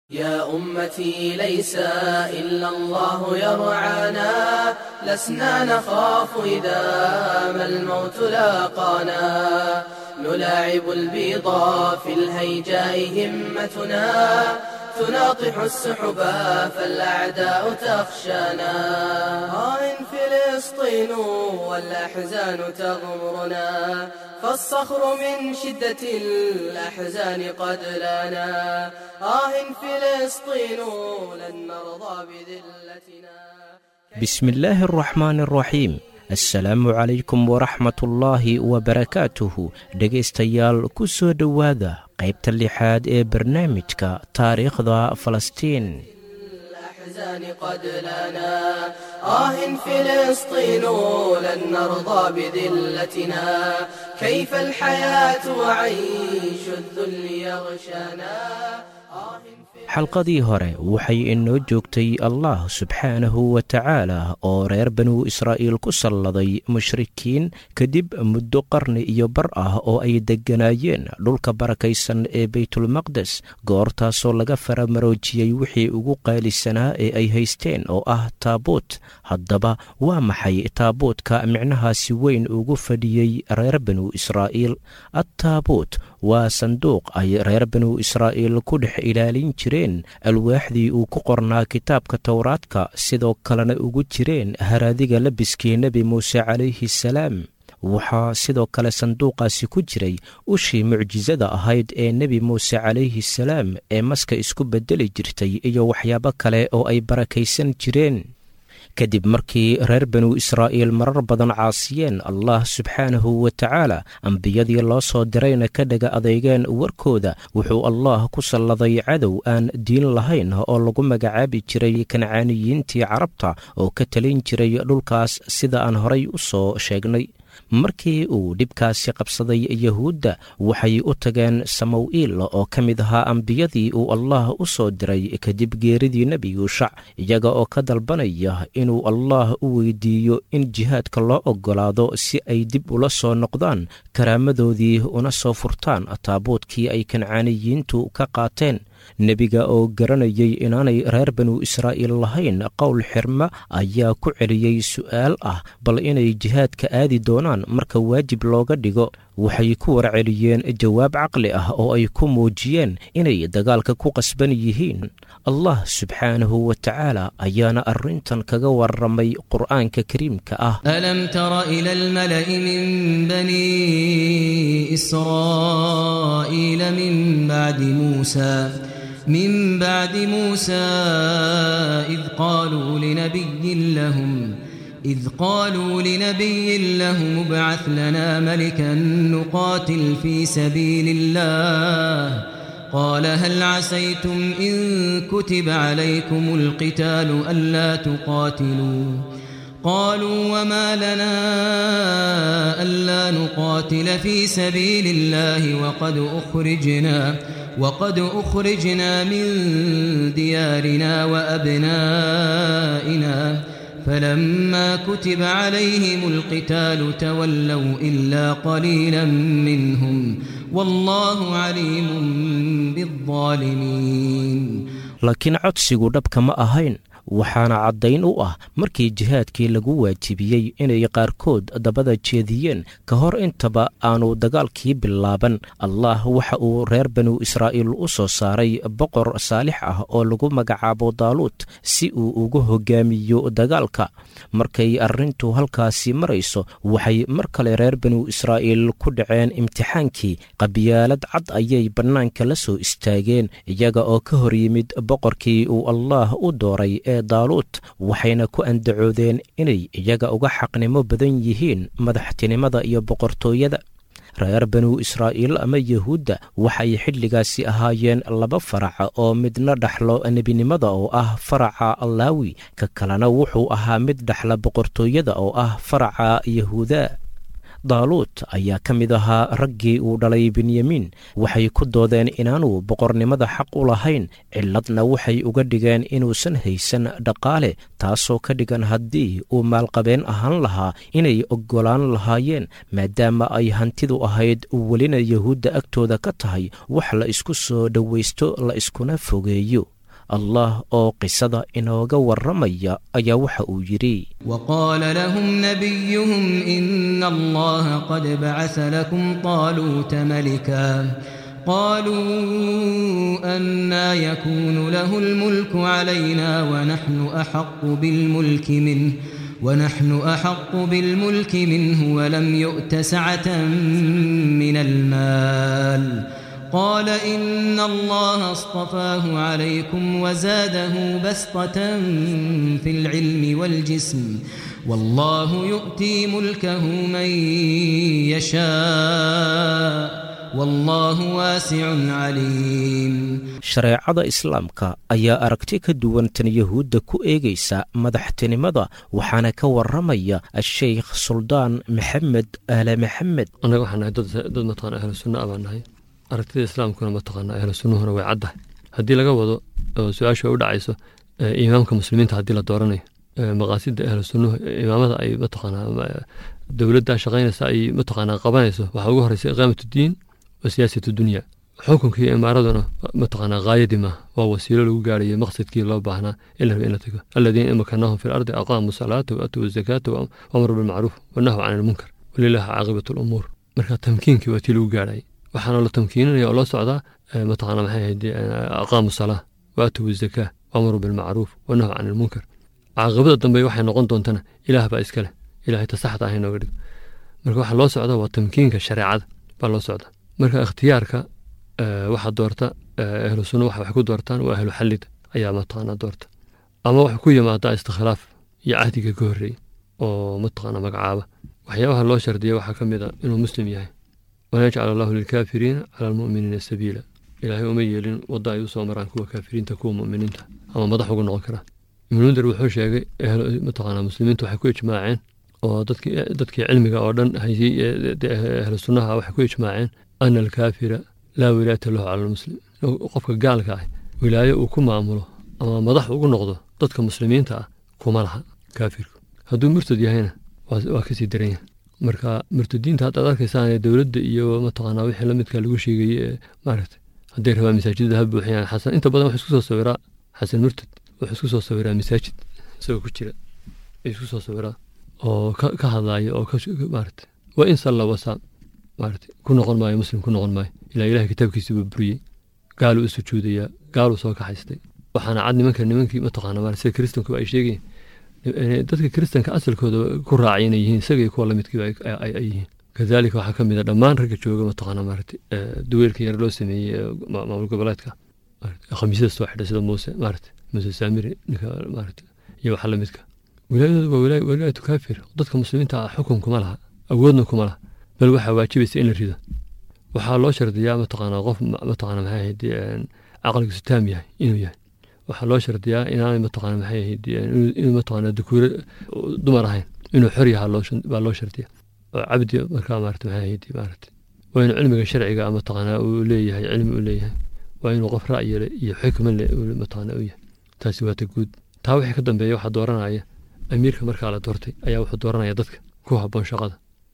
يا أمتي ليس إلا الله يرعانا لسنا نخاف إذا ما الموت لاقانا نلاعب البيضا في الهيجاء همتنا تناطح السحبا فالأعداء تخشانا آه فلسطين والأحزان تغمرنا فالصخر من شدة الأحزان قد لنا آه فلسطين لن نرضى بذلتنا بسم الله الرحمن الرحيم assalaamu calaykum waraxmatullaahi wabarakaatuhu dhegaystayaal ku soo dhowaada qaybta lixaad ee barnaamijka taariikhda falastiin الأحزان قد لنا آه فلسطين لن نرضى بذلتنا كيف الحياة وعيش الذل يغشانا آه xalqadii hore waxay inoo joogtay allah subxaanahu wa tacaala oo reer banuu israa'iil ku salladay mushrikiin kadib muddo qarni iyo bar ah oo ay degganaayeen dhulka barakaysan ee baytulmaqdes goortaasoo laga faramaroojiyey wixii ugu qaalisanaa ee ay haysteen oo ah taabuut haddaba waa maxay taabuutka micnahaasi weyn ugu fadhiyey reer banuu israa'iil attaabuut waa sanduuq ay reer banuu israa'iil ku dhex ilaalin jireen alwaaxdii uu ku qornaa kitaabka towraadka sidoo kalena ugu jireen haraadiga labiskii nebi muuse calayhi salaam waxaa sidoo kale sanduuqaasi ku jiray ushii mucjisada ahayd ee nebi muuse calayhi salaam ee maska isku beddeli jirtay iyo waxyaabo kale oo ay barakaysan jireen kadib markii reer banuu israa'iil marar badan caasiyeen allah subxaanahu wa tacaala ambiyadii loo soo dirayna ka dhaga adeegeen warkooda wuxuu allah ku salladay cadow aan diin lahayn oo lagu magacaabi jiray kancaaniyiintii carabta oo ka talin jiray dhulkaas sida aan horay u soo sheegnay markii uu dhibkaasi qabsaday yahuudda waxay u tageen samowiil oo ka mid ahaa ambiyadii uu allah u soo diray kadib geeridii nebi yuushac iyaga oo ka dalbanaya inuu allah u weydiiyo in jihaadka loo oggolaado si ay dib ula soo noqdaan karaamadoodii una soo furtaan taabuudkii ay kancaaniyiintu ka qaateen nebiga oo garanayay inaanay reer banuu israa'iil lahayn qowl xirma ayaa ku celiyey su'aal ah bal inay jihaadka aadi doonaan marka waajib looga dhigo waxay ku warceliyeen jawaab caqli ah oo ay ku muujiyeen inay dagaalka ku qasban yihiin allah subxaanahu wa tacaala ayaana arrintan kaga warramay qur'aanka kariimka ah ألم تر إلى الملأ من بني إسرائيل من بعد موسى من بعد موسى إذ قالوا لنبي لهم إذ قالوا لنبي لهم ابعث لنا ملكا نقاتل في سبيل الله قال هل عسيتم إن كتب عليكم القتال ألا تقاتلوا قالوا وما لنا ألا نقاتل في سبيل الله وقد أخرجنا وقد أخرجنا من ديارنا وأبنائنا فلما كتب عليهم القتال تولوا إلا قليلا منهم والله عليم بالظالمين laakiin codsigu dhabka ma ahayn waxaana caddayn u ah markii jihaadkii lagu waajibiyey inay qaarkood dabada jeediyeen ka hor intaba aanu dagaalkii bilaaban allah waxa uu reer banuu israa'iil u soo saaray boqor saalix ah oo lagu magacaabo daaluut si uu ugu hogaamiyo dagaalka markay arrintu halkaasi marayso waxay mar kale reer banuu israa'iil ku dhaceen imtixaankii qabyaalad cad ayay bannaanka la soo istaageen iyaga oo ka hor yimid boqorkii uu allah u dooray ee daaluut waxayna ku andacoodeen inay iyaga uga xaqnimo badan yihiin madaxtinimada iyo boqortooyada reer banuu israa'iil ama yahuudda waxay xilligaasi ahaayeen laba faraca oo midna dhaxlo nebinimada oo ah faraca allaawi ka kalena wuxuu ahaa mid dhaxla boqortooyada oo ah faraca yahuuda daaluut ayaa ka mid ahaa raggii uu dhalay benyamiin waxay ku doodeen inaanuu boqornimada xaq u lahayn ciladna waxay uga dhigeen inuusan haysan dhaqaale taasoo ka dhigan haddii uu maalqabeen ahaan lahaa inay oggolaan lahaayeen maadaama ay hantidu ahayd welina yahuudda agtooda ka tahay wax la isku soo dhowaysto la iskuna fogeeyo allah oo qisada inooga warramaya ayaa waxa uu yidhi وقال لهم نبيهم إن الله قد بعث لكم طالوت ملكا قالوا أنا يكون له الملك علينا ونحن أحق بالملك منه ونحن أحق بالملك منه ولم يؤت سعة من المال قال إن الله اصطفاه عليكم وزاده بسطة في العلم والجسم والله يؤتي ملكه من يشاء والله واسع عليم shareecada islaamka ayaa aragti ka duwan tan yahuudda ku eegaysa madaxtinimada waxaana ka warramaya asheykh suldaan maxamed aale maxamed annaga waxaan nahay dad dad mataqana ahlu sunna ah baan nahay aragtida islaamkuna mataqaana ahlu sunnuhuna way caddahay haddii laga wado oo su-aashu ay u dhacayso ee imaamka muslimiinta haddii la dooranayo ee maqaasidda ahlu sunnuhu imaamada ay mataqaanaa dowladda shaqaynaysa ay mataqaanaa qabanayso waxaa ugu horeysa iqaamat diin wa siyaasat dunya xukunka iyo imaaraduna mataqaanaa haayadii maaha waa wasiilo lagu gaarayo maqsadkii loo baahnaa in la raba in la tago aladiina imakanahum fi lardi aqaamu salaata waatuu zakaata waamru bilmacruuf wanahu can ilmunkar walilahi caaqibatu lumuur marka tamkiinkii waa tii lagu gaarayay waxaana la tamkiinanaya oo loo socdaa mataqaana maxay ahayd aqaamu salaa waatuu zakaa waamru bilmacruuf wanahu can ilmunkar caaqibada dambe waxay noqon doontana ilaah baa iska leh ilahay tasaxda ah inooga dhigo marka waxaa loo socda waa tamkiinka shareecada baa loo socda marka ikhtiyaarka waxaa doorta ahlu sunna waxa wax ku doortaan waa ahlu xallida ayaa mataqaana doorta ama wax ku yimaadaa istikhilaaf iyo cahdiga ka horreeya oo mataqaana magacaaba waxyaabaha loo shardiya waxaa ka mid a inuu muslim yahay wanajcal allahu lilkaafiriina cala almu'miniina sabiila ilaahay uma yeelin wadda ay u soo maraan kuwa kaafiriinta kuwa mu'miniinta ama madax ugu noqon karaa ibnundir wuxuu sheegay mataqaana muslimiintu waxay ku ijmaaceen oo dadkii dadkii cilmiga oo dhan hayay ahlu sunnaha waxay ku ijmaaceen ana alkaafira laa wilaayata lahu cala almuslim qofka gaalka ah wilaayo uu ku maamulo ama madax ugu noqdo dadka muslimiinta ah kuma laha kaafirku hadduu murtad yahayna waa kasii daran yahay marka murtadiinta haddaad arkaysaan dowladda iyo mataqaanaa wixii la midka lagu sheegayey ee maaragtay hadday rabaa masaajidda ha buuxiyaan xasan inta badan wuxuu isku soo sawiraa xasan murtad wuxuu isku soo sawiraa masaajid isagoo ku jira isku soo sawiraa oo ka hadlaaya oo maaragtay waa in salla wasaam maaragtay ku noqon maayo muslim ku noqon maayo ilaa ilahay kitaabkiisii buu buriyey gaaluu u sujuudayaa gaaluu soo kaxaystay waxaana cad nimanka nimankii mataqaana maaragtay sida kristanku ay sheegayeen dadka kristanka asalkooda ku raacay inay yihiin isaga iyo kuwa lamidkiiba ay yihiin kadalika waxaa ka mid a dhammaan ragga jooga mataqaana maaragtay duweelka yar loo sameeyey maamul goboleedka khamiisyada soo xidha sida muuse maaragtay muuse saamiri ninka maaragtay iyo waxa lamidka wilaayadoodu waa wilaayatu kaafir dadka muslimiinta ah xukun kuma laha awoodna kuma laha bal waxaa waajibaysa in la rido waxaa loo shardiyaa mataqaanaa qof mataqaana maxay ahayd caqligiisu taam yahay inuu yahay waxaa loo shardiyaa inaanay mataqaana maxay ahayd inuu mataqaana dukuure dumar ahayn inuu xor yahaa baa loo shardiya oo cabdi markaa maarata maxay ahayd maarata waa inuu cilmiga sharciga mataqaana uu leeyahay cilmi uu leeyahay waa inuu qof ra'yi iyo xikma le mataqaana u yahay taasi waa ta guud taa wixii ka dambeeya waxaa dooranaya amiirka markaa la doortay ayaa wuxuu dooranaya dadka ku habboon shaqada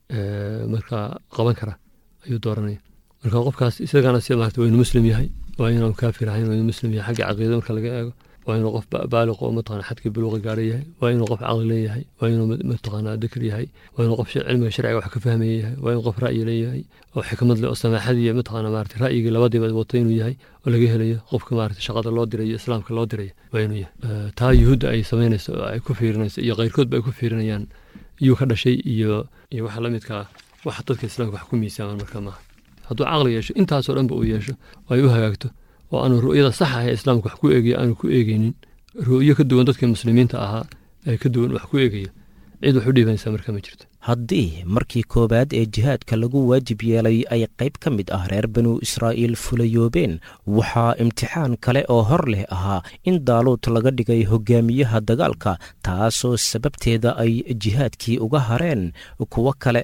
markaa qaban kara ayuu dooranaya marka qofkaas isagana si maarata waa inuu muslim yahay waa inaanu kaafir ahayn waa inuu muslim yahay xagga caqiida marka laga eego waa inuu qof baaliq oo mataqana xadkii buluuqa gaara yahay waa inuu qof caqli leeyahay waa inuu mataqana dakr yahay waa inuu qof cilmiga sharciga wax ka fahmaya yahay waa inuu qof ra'yi leeyahay oo xikmad leh oo samaaxad iyo mataqana maarata ra'yigii labadiiba wata inuu yahay oo laga helayo qofka maarata shaqada loo dirayo islaamka loo dirayo waa inuu yahay taa yuhuudda ay samaynayso oo ay ku fiirinayso iyo keyrkoodba ay ku fiirinayaan iyuu ka dhashay iyo iyo waxa la midka ah waxa dadka islaamka wax ku miisaaman marka maaha hadduu caqli yeesho intaasoo dhanba uu yeesho oo ay u hagaagto oo aanu ru'yada sax ah ee islaamka wax ku eegaya aanu ku eegeynin ru'yo ka duwan dadkii muslimiinta ahaa ee ka duwan wax ku eegaya cid wax u dhiibanaysaa marka ma jirto haddii markii koowaad ee jihaadka lagu waajib yeelay ay qayb ka mid ah reer banu israa'iil fulayoobeen waxaa imtixaan kale oo hor leh ahaa in daaluud laga dhigay hogaamiyaha dagaalka taasoo sababteeda ay jihaadkii uga hareen kuwo kale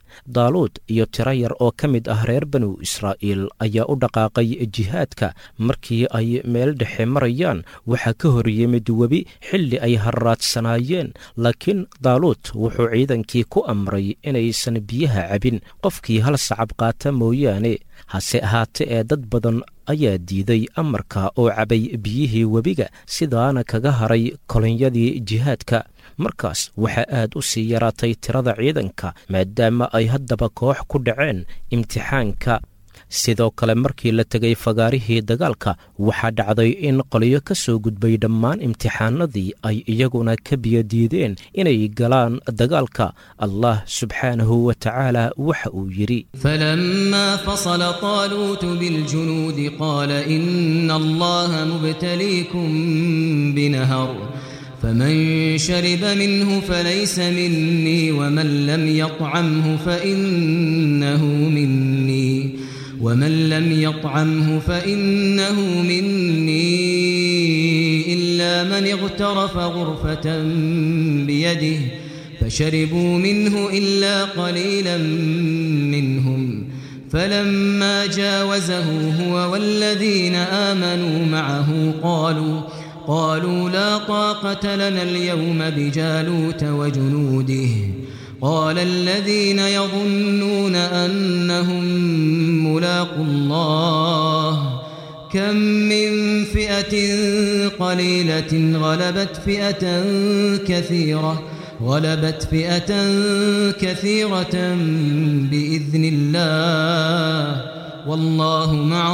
daaluud iyo tiro yar oo ka mid ah reer banu israa'iil ayaa u dhaqaaqay jihaadka markii ay meel dhexe marayaan waxaa ka hor yimid webi xilli ay harraadsanaayeen laakiin daaluud wuxuu ciidankii ku amray inaysan biyaha cabin qofkii hal sacab qaata mooyaane hase ahaate ee dad badan ayaa diiday amarka oo cabay biyihii webiga sidaana kaga haray kolonyadii jihaadka markaas waxaa aad u sii yaraatay tirada ciidanka maadaama ay haddaba koox ku dhaceen imtixaanka sidoo kale markii la tegay fagaarihii dagaalka waxaa dhacday in qolyo ka soo gudbay dhammaan imtixaanadii ay iyaguna ka biyadiideen inay galaan dagaalka allah subxaanahu wa tacaala waxa uu yidhi فلما فصل طالوت بالجنود قال إن الله مبتليكم بنهر فمن شرب منه فليس مني ومن لم يطعمه فإنه مني ومن لم يطعمه فإنه مني إلا من اغترف غرفة بيده فشربوا منه إلا قليلا منهم فلما جاوزه هو والذين آمنوا معه قالوا قالوا لا طاقة لنا اليوم بجالوت وجنوده قال الذين يظنون أنهم ملاقوا الله كم من فئة قليلة غلبت فئة كثيرة غلبت فئة كثيرة بإذن الله والله مع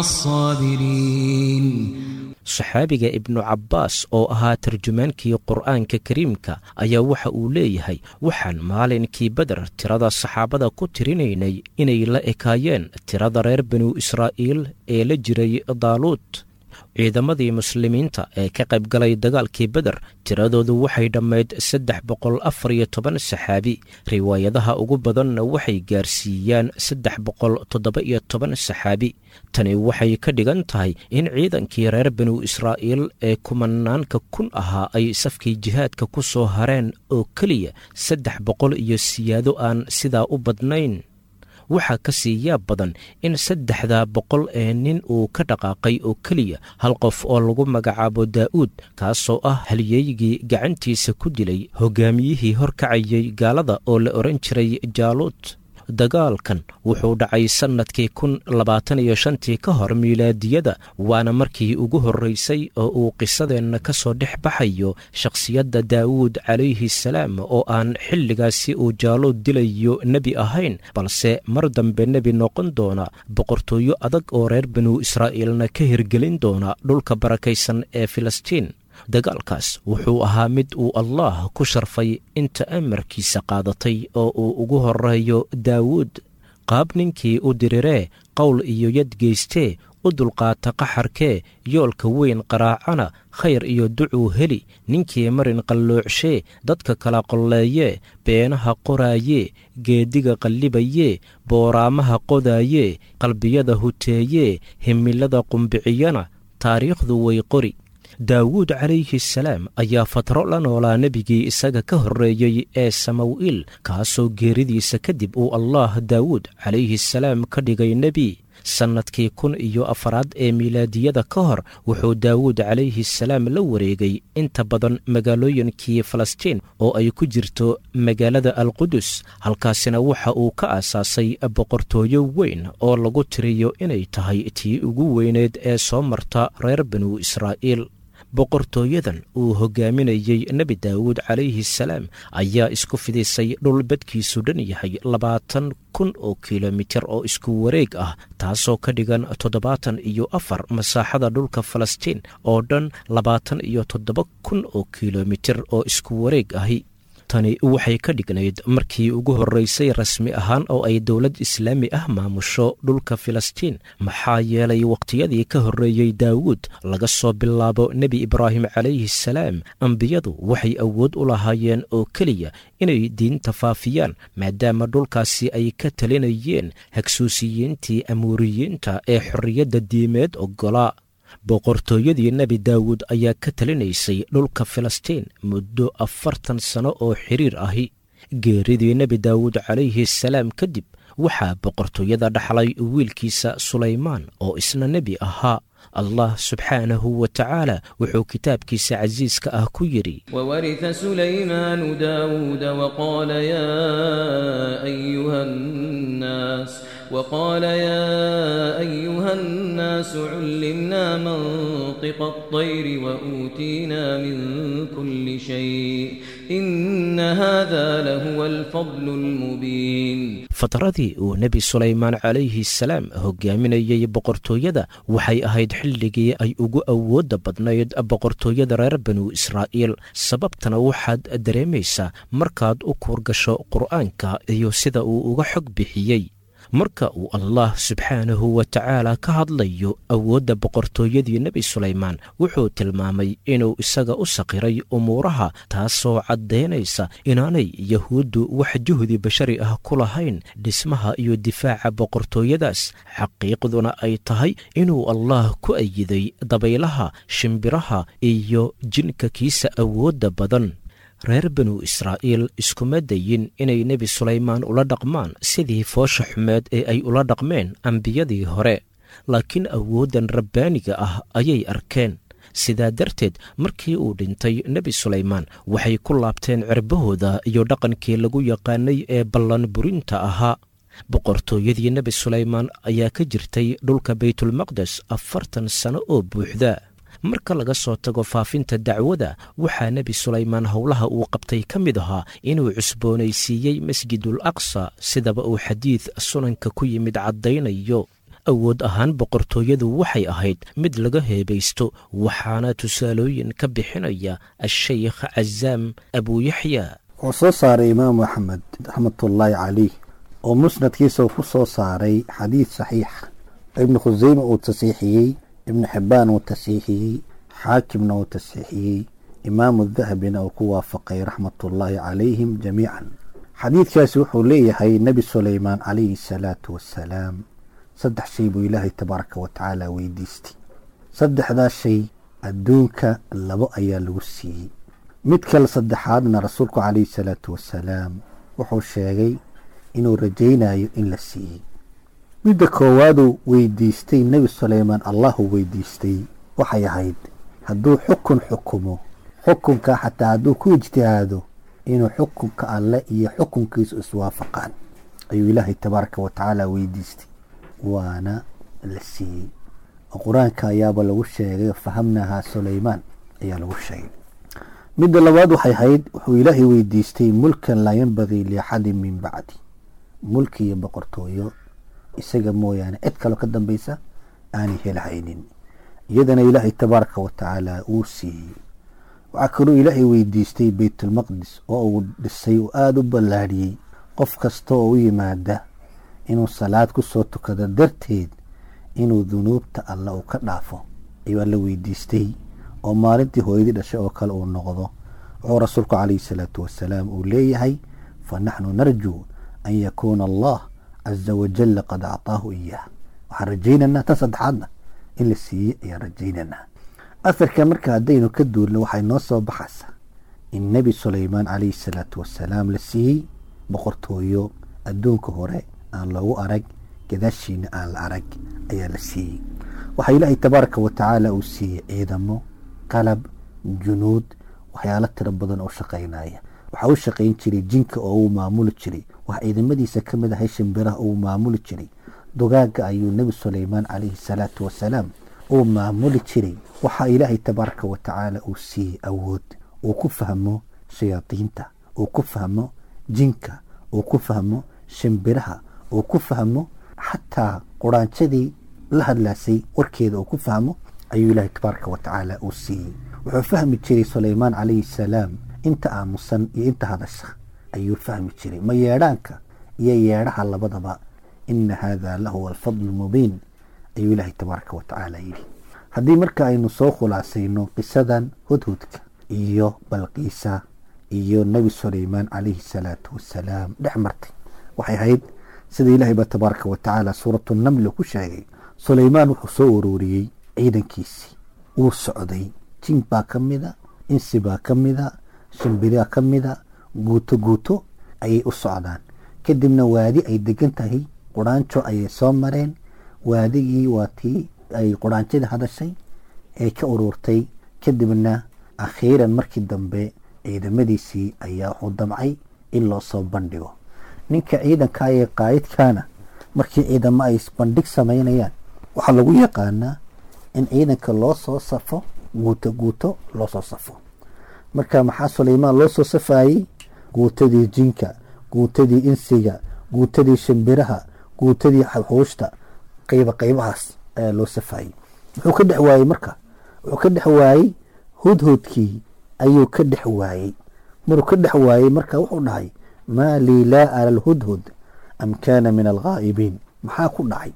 الصابرين saxaabiga ibnu cabbaas oo ahaa tarjumaankii qur'aanka kariimka ayaa waxa uu leeyahay waxaan maalinkii beder tirada saxaabada ku tirinaynay inay la ekaayeen tirada reer banu israa'iil ee la jiray daaluud ciidamadii muslimiinta ee ka qayb galay dagaalkii beder tiradoodu waxay dhammayd saddex boqol afar iyo toban saxaabi riwaayadaha ugu badanna waxay gaarsiiyaan saddex boqol toddoba iyo toban saxaabi tani waxay ka dhigan tahay in ciidankii reer banu israa'iil ee kumanaanka kun ahaa ay safkii jihaadka ku soo hareen oo keliya saddex boqol iyo siyaado aan sidaa u badnayn waxaa ka sii yaab badan in saddexda boqol ee nin uu ka dhaqaaqay oo keliya hal qof oo lagu magacaabo daa'uud kaasoo ah halyeygii gacantiisa ku dilay hogaamiyihii horkacayay gaalada oo la odhan jiray jaaluud dagaalkan wuxuu dhacay sannadkii kun labaatan iyo shantii ka hor miilaadiyada waana markii ugu horraysay oo uu qisadeenna ka soo dhex baxayo shakhsiyadda daawuud calayhi salaam oo aan xilligaasi uu jaaluud dilayo nebi ahayn balse mar dambe nebi noqon doona boqortooyo adag oo reer banu israa'iilna ka hirgelin doona dhulka barakaysan ee filistiin dagaalkaas wuxuu ahaa mid uu allaah ku sharfay inta amarkiisa qaadatay oo uu ugu horeeyo daawuud qaab ninkii u diriree qowl iyo yad geystee u dulqaata qaxarkee yoolka weyn qaraacana khayr iyo ducuu heli ninkii marin qalloocshe dadka kala qolleeyee beenaha qoraayee geediga qallibayee booraamaha qodaayee qalbiyada huteeyee himilada qumbiciyana taariikhdu way qori daawuud calayhi salaam ayaa fatro la noolaa nebigii isaga ka horreeyey ee samu'iil kaasoo geeridiisa kadib uu allaah daawuud calayhi salaam ka dhigay nebi sannadkii kun iyo afaraad ee miilaadiyada ka hor wuxuu daawuud calayhi salaam la wareegay inta badan magaalooyinkii falastiin oo ay ku jirto magaalada alqudus halkaasina waxa uu ka aasaasay boqortooyo weyn oo lagu tiriyo inay tahay tii ugu weyneed ee soo marta reer banu israa'iil boqortooyadan uu hogaaminayey nebi daawuud calayhi salaam ayaa isku fidisay dhul badkiisu dhan yahay labaatan kun oo kilomitir oo isku wareeg ah taasoo ka dhigan toddobaatan iyo afar masaaxada dhulka falastiin oo dhan labaatan iyo toddoba kun oo kilomitir oo isku wareeg ahi tani waxay ka dhignayd markii ugu horraysay rasmi ahaan oo ay dowlad islaami ah maamusho dhulka filistiin maxaa yeelay wakhtiyadii ka horreeyey daawuud laga soo bilaabo nebi ibraahim calayhi salaam ambiyadu waxay awood u lahaayeen oo keliya inay diinta faafiyaan maadaama dhulkaasi ay ka talinayeen hagsuusiyiintii amuuriyiinta ee xorriyadda diimeed oggolaa boqortooyadii nebi daawuud ayaa ka talinaysay dhulka filistiin muddo afartan sano oo xiriir ahi geeridii nebi daawuud calayhi salaam kadib waxaa boqortooyada dhaxlay wiilkiisa sulaymaan oo isna nebi ahaa allah subxaanahu wa tacaala wuxuu kitaabkiisa casiiska ah ku yidhi وورث سليمان داود وقال يا أيها الناس وقال يا أيها الناس علمنا منطق الطير وأوتينا من كل شيء إن هذا لهو الفضل المبين fatradii uu nebi sulaymaan calayhi salaam hogaaminayey boqortooyada waxay ahayd xilligii ay ugu awoodda badnayd boqortooyada reer banu israa'iil sababtana waxaad dareemaysaa markaad u kuurgasho qur'aanka iyo sida uu uga xog bixiyey marka uu allah subxaanahu wa tacaala ka hadlayo awoodda boqortooyadii nebi sulaymaan wuxuu tilmaamay inuu isaga u saqiray umuuraha taasoo caddaynaysa inaanay yahuuddu wax juhdi bashari ah ku lahayn dhismaha iyo difaaca boqortooyadaas xaqiiqduna ay tahay inuu allah ku ayiday dabaylaha shimbiraha iyo jinka kiisa awoodda badan reer banu israa'iil iskuma dayin inay nebi sulaymaan ula dhaqmaan sidii foosha xumeed ee ay ula dhaqmeen ambiyadii hore laakiin awooddan rabbaaniga ah ayay arkeen sidaa darteed markii uu dhintay nebi sulaymaan waxay ku laabteen cirbahooda iyo dhaqankii lagu yaqaanay ee ballan burinta ahaa boqortooyadii nebi sulaymaan ayaa ka jirtay dhulka baytulmaqdes afartan sano oo buuxda marka laga soo tago faafinta dacwada waxaa nebi sulaymaan howlaha uu qabtay ka mid ahaa inuu cusboonaysiiyey masjidul aqsa sidaba uu xadiid sunanka ku yimid caddaynayo awood ahaan boqortooyadu waxay ahayd mid laga heebaysto waxaana tusaalooyin ka bixinaya ashaykh cazaam abuuyaxya wuxuu soo saaray imaamu axmed raxmatullaahi calayh oo musnadkiisa uu ku soo saaray xadiid saxiixa ibnu khuseyme uu tasiixiyey ibnu xibbaan uu tasiixiyey xaakimna uu tasiixiyey imaamu dahabina uu ku waafaqay raxmatullaahi calayhim jamiican xadiidkaasi wuxuu leeyahay nebi sulaymaan calayhi salaatu wassalaam saddex shay buu ilaahay tabaaraka wa tacaala weydiistay saddexdaas shay adduunka labo ayaa lagu siiyey mid kale saddexaadna rasuulku calayhi salaatu wassalaam wuxuu sheegay inuu rajaynayo in la siiyey midda koowaaduu weydiistay nebi sulaymaan allahu weydiistay waxay ahayd hadduu xukun xukumo xukunka xataa hadduu ku ijtihaado inuu xukunka alle iyo xukunkiisu iswaafaqaan ayuu ilaahay tabaaraka wa tacaala weydiistay waana la siiyey oo qur-aanka ayaaba lagu sheegay fahamnahaa sulaymaan ayaa lagu sheegay midda labaad waxay ahayd wuxuu ilaahay weydiistay mulkan laa yanbagii liaxadin min bacdi mulki iyo boqortooyo isaga mooyaane cid kaloo ka dambeysa aanay helhaynin iyadana ilaahay tabaaraka wa tacaala uu siiyey waxaa kaloo ilaahay weydiistay beytulmaqdis oo uu dhisay oo aada u ballaadhiyey qof kasta oo u yimaada inuu salaad ku soo tukado darteed inuu dunuubta alle uu ka dhaafo ayuu alla weydiistay oo maalintii hooyadii dhashay oo kale uu noqdo wuxuu rasuulku calayhi salaatu wasalaam uu leeyahay fa naxnu narjuu an yakuuna allah caza wajalla qad acطaahu iyaah waxaan rajaynaynaa tan saddexaadna in la siiyey ayaan rajaynaynaa aharka marka haddaynu ka duulno waxay noo soo baxaysaa in nebi sulaymaan calayhi salaatu wasalaam la siiyey boqortooyo adduunka hore aan loogu arag gadaashiina aan la arag ayaa la siiyey waxaa ilaahay tabaaraka wa tacaala uu siiyey ciidamo qalab junuud waxyaalo tiro badan oo shaqaynaya waxaa u shaqayn jiray jinka oo uu maamuli jiray wax ciidamadiisa ka mid ahay shimbiraha uu maamuli jiray dugaaga ayuu nebi sulaymaan calayhi salaatu wasalaam uu maamuli jiray waxaa ilaahay tabaaraka wa tacaala uu siiyey awood uu ku fahmo shayaadiinta uu ku fahmo jinka uu ku fahmo shimbiraha uu ku fahmo xataa quraanjadii la hadlaasay warkeeda uu ku fahmo ayuu ilaahay tabaaraka wa tacaala uu siiyey wuxuu fahmi jiray sulaymaan calayhi salaam inta aamusan iyo inta hadasha ayuu fahmi jiray ma yeedhaanka iyo yeedhaha labadaba ina hada lahuwa alfadlu mubiin ayuu ilaahay tabaaraka wa tacaala yidhi haddii marka aynu soo khulaasayno qisadan hudhudka iyo balqiisa iyo nebi sulaymaan calayhi salaatu wasalaam dhex martay waxay ahayd sida ilaahay ba tabaaraka wa tacaala suuratu namli ku sheegay sulaymaan wuxuu soo ururiyey ciidankiisii wuu socday jin baa ka mida insi baa ka mida shimbiriyaa ka mida guuto guuto ayay u socdaan kadibna waadi ay degan tahay quraanjo ayay soo mareen waadigii waa tii ay quraanjada hadashay ee ka ururtay kadibna akhiiran markii dambe ciidamadiisii ayaa wuxuu damcay in loo soo bandhigo ninka ciidanka ee qaayidkaana markii ciidamo ay bandhig samaynayaan waxaa lagu yaqaanaa in ciidanka loo soo safo guuto guuto loo soo safo marka maxaa sulaymaan loo soo safaayey guutadii jinka guutadii insiga guutadii shimbiraha guutadii xuushta qayba qaybahaas ayaa loo safaayey muxuu ka dhex waayey marka wuxuu ka dhex waayey hudhudkii ayuu ka dhex waayey maruu ka dhex waayey marka wuxuu dhahay maa lii laa ara alhudhud am kaana min alghaa'ibiin maxaa ku dhacay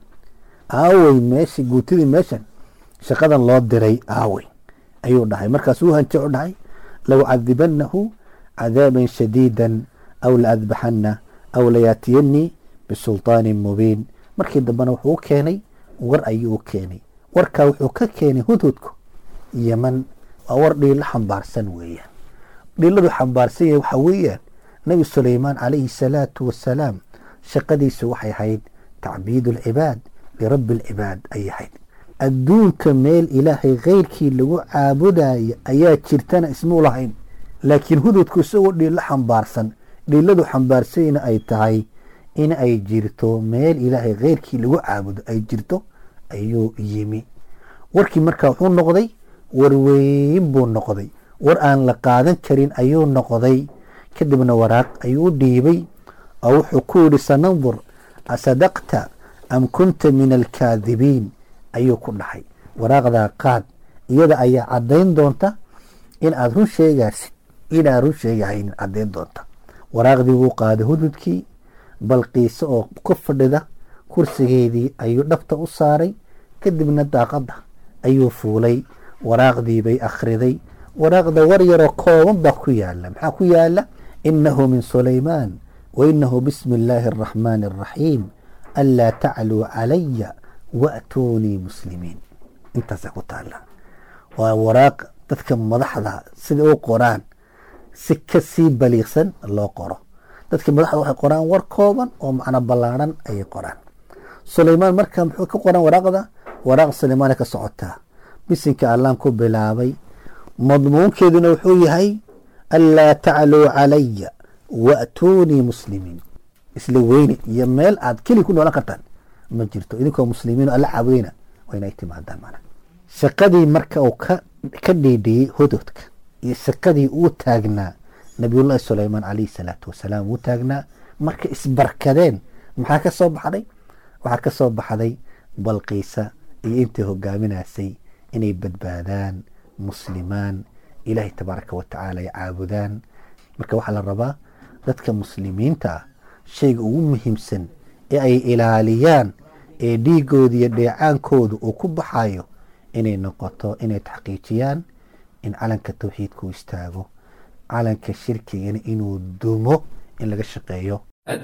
aawey meeshii guutadii meeshan shaqadan loo diray aawey ayuu dhahay markaasuu hanjo u dhahay low cadibanahu cadaaban shadiidan aw laadbaxana aw layaatiyanii bisulطaanin mubiin markii dambena wuxuu u keenay war ayuu u keenay warkaa wuxuu ka keenay hudhudku yeman waa war dhiilo xambaarsan weeyaan dhiiladu xambaarsan yahay waxaa weeyaan nebi sulaymaan calayhi salaatu wasalaam shaqadiisu waxay ahayd tacbiid alcibaad lirabbi alcibaad ayay ahayd adduunka meel ilaahay kheyrkii lagu caabudayo ayaa jirtana ismuu lahayn laakiin hududku isagoo dhiilo xambaarsan dhiiladu xambaarsanyna ay tahay in ay jirto meel ilaahay kheyrkii lagu caabudo ay jirto ayuu yimi warkii markaa wuxuu noqday warweyn buu noqday war aan la qaadan karin ayuu noqday kadibna waraaq ayuu u dhiibay oo wuxuu ku yidhi sanandur asadaqta am kunta min alkaadibiin ayuu ku dhahay waraaqdaa qaad iyada ayaa caddayn doonta in aad run sheegaasid inaad run sheegahaynin caddayn doonta waraaqdii wuu qaaday hududkii balqiise oo ku fadhida kursigeedii ayuu dhabta u saaray kadibna daaqadda ayuu fuulay waraaqdii bay akhriday waraaqda war yaroo kooban baa ku yaala maxaa ku yaala inahu min sulaymaan wa inahu bismi illaahi araxmaani araxiim anlaa tacluu calaya wa'tuunii muslimiin intaasaa ku taala waa waraaq dadka madaxda sida u qoraan si ka sii baliiqsan loo qoro dadka madaxda waxay qoraan war kooban oo macno ballaarhan ayay qoraan sulaymaan marka muxuu ka qoran waraaqda waraaq sulaymaana ka socotaa bisinka allaan ku bilaabay madmuunkeeduna wuxuu yahay anlaa tacluu calaya wa'tuunii muslimiin isla weyne iyo meel aad keli ku noolan kartaan ma jirto idinkoo muslimiin alla caabudayna waa inay timaadaan mana shaqadii marka uu ka ka dhiidhiyey hududka iyo shaqadii uu taagnaa nabiyullaahi sulaymaan calayhi salaatu wasalaam uu taagnaa marka isbarkadeen maxaa ka soo baxday waxaa ka soo baxday balqiisa iyo intii hogaaminaysay inay badbaadaan muslimaan ilaahay tabaaraka wa tacaala ay caabudaan marka waxaa la rabaa dadka muslimiinta ah shayga ugu muhiimsan ee ay ilaaliyaan ee dhiigooda iyo dheecaankooda uu ku baxayo inay noqoto inay taxqiijiyaan in calanka tawxiidka u istaago calanka shirkigana inuu dumo in laga shaqeeyo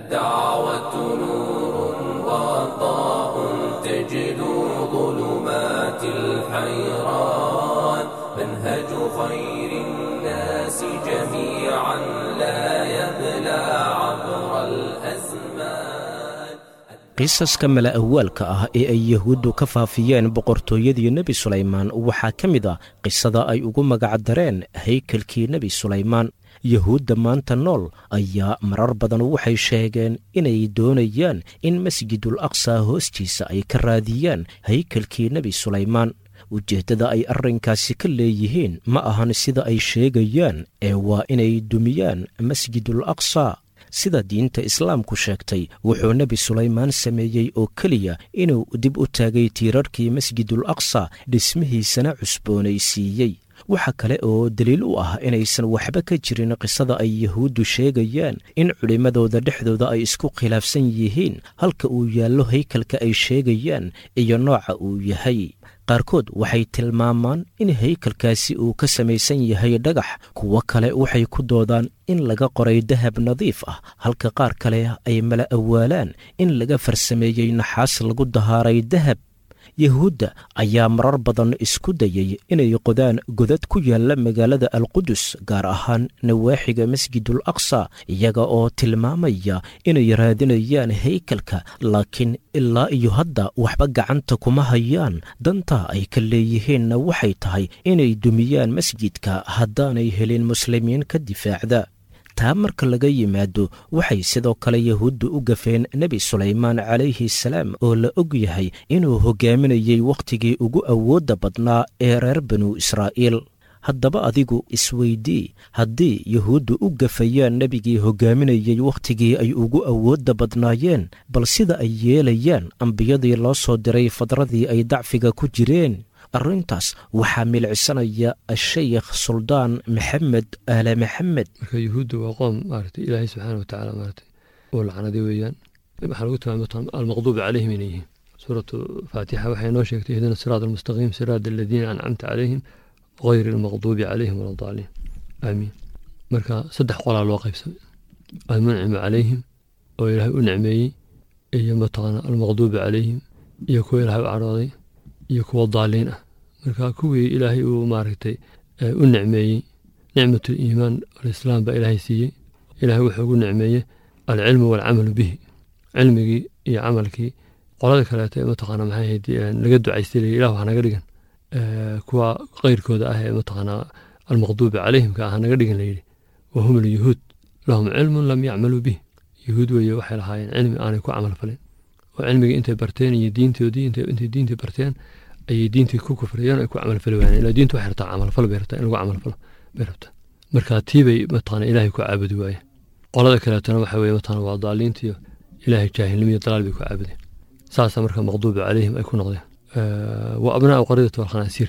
الدعوة نور وضاء تجد ظلمات الحيران منهج خير الناس جميعا لا يبلى عبر الأزمان qisaska mala awaalka ah ee ay yahuuddu ka faafiyeen boqortooyadii nebi sulaymaan waxaa ka mid a qisada ay ugu magacdareen haykalkii nebi sulaymaan yahuudda maanta nool ayaa marar badan waxay sheegeen inay doonayaan in masjidul aqsa hoostiisa ay ka raadiyaan haykalkii nebi sulaymaan ujeeddada ay arrinkaasi ka leeyihiin ma ahan sida ay sheegayaan ee waa inay dumiyaan masjidul aqsa sida diinta islaamku sheegtay wuxuu nebi sulaymaan sameeyey oo keliya inuu dib u taagay tiirarkii masjidul aqsa dhismihiisana cusboonaysiiyey waxa kale oo daliil u ah inaysan waxba ka jirin qisada ay yahuuddu sheegayaan in culimmadooda dhexdooda ay isku khilaafsan yihiin halka uu yaallo haykalka ay sheegayaan iyo nooca uu yahay qaarkood waxay tilmaamaan in haykalkaasi uu ka samaysan yahay dhagax kuwo kale waxay ku doodaan in laga qoray dahab nadiif ah halka qaar kale ay mala awaalaan in laga farsameeyey naxaas lagu dahaaray dahab yahuudda ayaa marar badan isku dayey inay qodaan godad ku yaalla magaalada alqudus gaar ahaan nawaaxiga masjidul aqsa iyaga oo tilmaamaya inay raadinayaan haykalka laakiin ilaa iyo hadda waxba gacanta kuma hayaan danta ay ka leeyihiinna waxay tahay inay dumiyaan masjidka haddaanay helin muslimiin ka difaacda taa marka laga yimaado waxay sidoo kale yahuuddu u gafeen nebi sulaymaan calayhi salaam oo la og yahay inuu hogaaminayey wakhtigii ugu awoodda badnaa ee reer banu israa'iil haddaba adigu isweydii haddii yahuuddu u gafayaan nebigii hogaaminayey wakhtigii ay ugu awoodda badnaayeen bal sida ay yeelayaan ambiyadii loo soo diray fadradii ay dacfiga ku jireen arrintaas waxaa milcisanaya ashaykh suldaan maxamed aale maxamed marka yuhuudda waa qoom maaragtay ilaahay subxaana wa tacaala maaragtay oo lacnaday weeyaan waxaa lagu tilmaamay almaqduubi calayhim inay yihiin suuratu faatixa waxay noo sheegtay ihdina siraat almustaqiim siraat aladiina ancamta calayhim غayr almaqduubi calayhim wala daaliin aamiin marka saddex qolaa loo qaybsamay almuncimu calayhim oo ilaahay u nicmeeyey iyo mataqaana almaqduubi calayhim iyo kuwa ilaahay u cadhooday iyo kuwa daaliin ah marka kuwii ilaahay uu maaragtay u nicmeeyey nicmat liimaan alislaam baa ilaahay siiyey ilaahay wuxuu ugu nicmeeyey alcilmu waalcamalu bihi cilmigii iyo camalkii qolada kaleeto ee mataqaana maxay ahayd laga ducaystay leeyi ilah wax naga dhigan kuwa keyrkooda ah ee mataqaanaa almaqduubi calayhimka ah naga dhigan layidhi wahum alyuhuud lahum cilmun lam yacmaluu bih yuhuud weeye waxay lahaayeen cilmi aanay ku camal falin oo cilmigii intay barteen iyo diintoodii intay diintii barteen ayay diintii ku kufriyeen ay ku camalfali waayeen ilaa diintu waxay rabtaa camalfal bay rabtaa in lagu camalfalo bay rabtaa marka tii bay mataqaana ilaahay ku caabudi waayeen qolada kaleetona waxa weeye mataqaana waa daaliintiyo ilaahay jaahilnimo iyo dalaal bay ku caabudeen saasa marka maqduubi calayhim ay ku noqdeen wa abnaau qaryati walkhanaasiir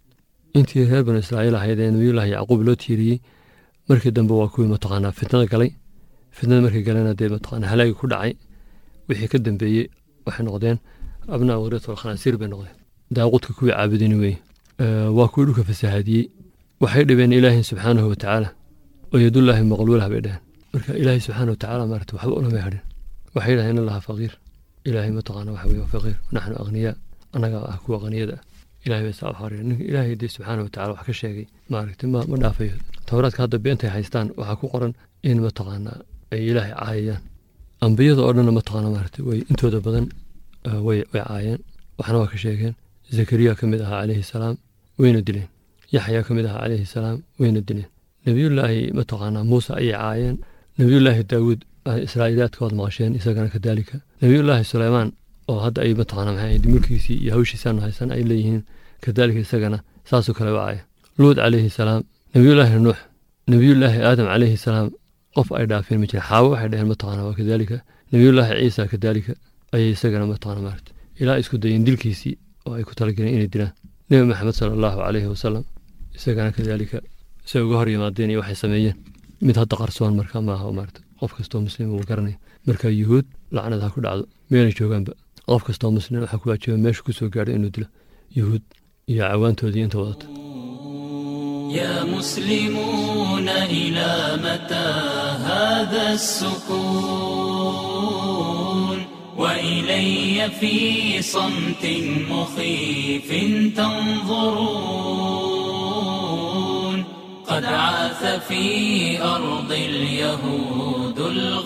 intii reer banu israa'iil ahayd ee nabiyullaahi yacquub loo tiiriyey markii dambe waa kuwii mataqaanaa fitnada galay fitnada markii galena dee mataqaana halaagi ku dhacay wixii ka dambeeyey waxay noqdeen abnaau qaryati walkhanaasiir bay noqdeen daaqudka kuwii caabudini weeye waa kuwii dhulka fasahaadiyey waxay dhibeen ilaahi subxaanahu watacaala oo yadullaahi maqluulah bay dhaheen marka ilaahi subxaana watacaala maarata waxba ulamay hadhin waxay dhahen in allaha faqiir ilaahay mataqaana waxa weye waa faqiir naxnu akhniyaa annaga ah kuwa qaniyada ah ilahay bay saa u xariir ninka ilaahay dee subxaana watacaala wax ka sheegay maaragtay ma ma dhaafayo towraadka hadda beentay haystaan waxaa ku qoran in mataqaanaa ay ilaahay caayayaan ambiyada oo dhanna mataqaana maaragtay way intooda badan way way caayeen waxna waa ka sheegeen zakariya ka mid ahaa calayhi salaam wayna dileen yaxya ka mid ahaa calayhi salaam wayna dileen nebiyullaahi mataqaanaa muuse ayay caayeen nebiyullaahi daawuud israa'iiliyaadka waad maqasheen isagana kadaalika nebiyullaahi suleymaan oo hadda ay mataqaana maxay ahayd mulkiisii iyo hawshiisaanu haysan ay leeyihiin kadaalika isagana saasoo kale u caaya luud calayhi salaam nebiyullaahi nuux nebiyullaahi aadam calayhi salaam qof ay dhaafeen ma jira xaawo waxay dhaheen mataqaana waa kadaalika nebiyullaahi ciisa kadaalika ayay isagana mataqaana maarata ilaa isku dayeen dilkiisii oo ay ku talageleen inay dilaan nebi maxamed sala allahu calayhi wasalam isagana kadaalika say uga hor yimaadeen iyo waxay sameeyeen mid hadda qarsoon marka maaha maarata qof kastoo muslim uu garanaya marka yuhuud lacnad ha ku dhacdo meelay joogaanba qof kastoo muslim waxaa ku waajiba meesha ku soo gaadhay inuu dilo yuhuud iyo cawaantoodii inta wadata يا مسلمون إلى متى هذا السكون وإلي في صمت مخيف تنظرون قد عاث في أرض اليهود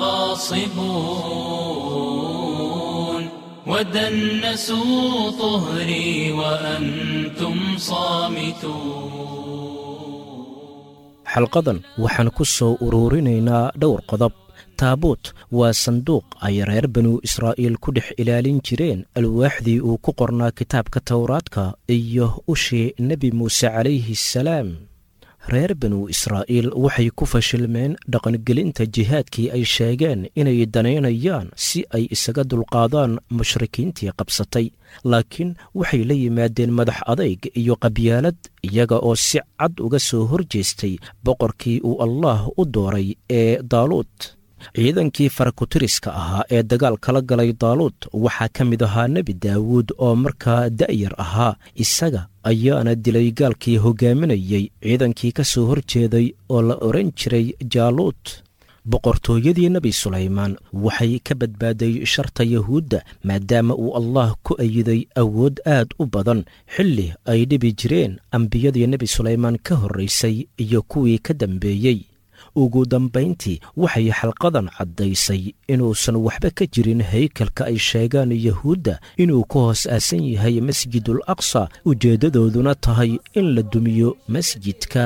الغاصبون ودنسوا طهري وأنتم صامتون xalqadan waxaan ku soo uruurinaynaa dhowr qodob taabuut waa sanduuq ay reer banu israa'iil ku dhex ilaalin jireen alwaaxdii uu ku qornaa kitaabka towraadka iyo ushii nebi muuse calayhi salaam reer banu israa'iil waxay ku fashilmeen dhaqangelinta jihaadkii ay sheegeen inay danaynayaan si ay isaga dulqaadaan mushrikiintii qabsatay laakiin waxay la yimaadeen madax adayg iyo qabyaalad iyaga oo si cad uga soo hor jeestay boqorkii uu allaah u dooray ee daaluud ciidankii farakutiriska ahaa ee dagaal kala galay daaluud waxaa ka mid ahaa nebi daawuud oo markaa da'yar ahaa isaga ayaana dilay gaalkii hogaaminayey ciidankii ka soo hor jeeday oo la odhan jiray jaaluud boqortooyadii nebi sulaymaan waxay ka badbaaday sharta yahuudda maadaama uu allah ku ayiday awood aad u badan xilli ay dhibi jireen ambiyadii nebi sulaymaan ka horraysay iyo kuwii ka dambeeyey ugu dambayntii waxay xalqadan caddaysay inuusan waxba ka jirin haykalka ay sheegaan yahuudda inuu ku hoos aasan yahay masjidul aqsa ujeeddadooduna tahay in la dumiyo masjidka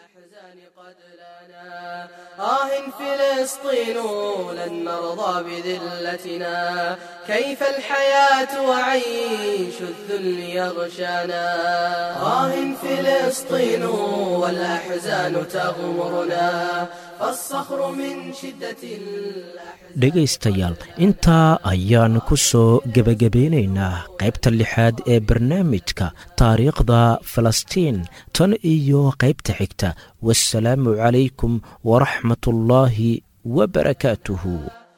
آه فلسطين لن نرضى بذلتنا كيف الحياة وعيش الذل يغشانا آه فلسطين والأحزان تغمرنا فالصخر من شدة الأحزان dhegaystayaal intaa ayaan ku soo gebagabeynaynaa qaybta lixaad ee barnaamijka taariikhda falastiin tan iyo qaybta xigta wasalaamu calaykum waraxmat ullaahi wabarakaatuhu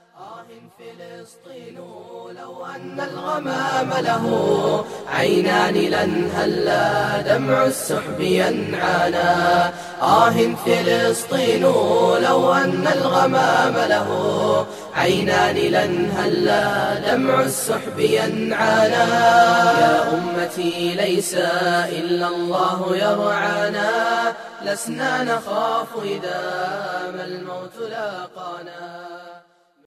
أن الغمام له عينان لن هلا دمع السحب ينعانا آه فلسطين لو أن الغمام له عينان لن هلا دمع السحب ينعانا يا أمتي ليس إلا الله يرعانا لسنا نخاف إذا ما الموت لاقانا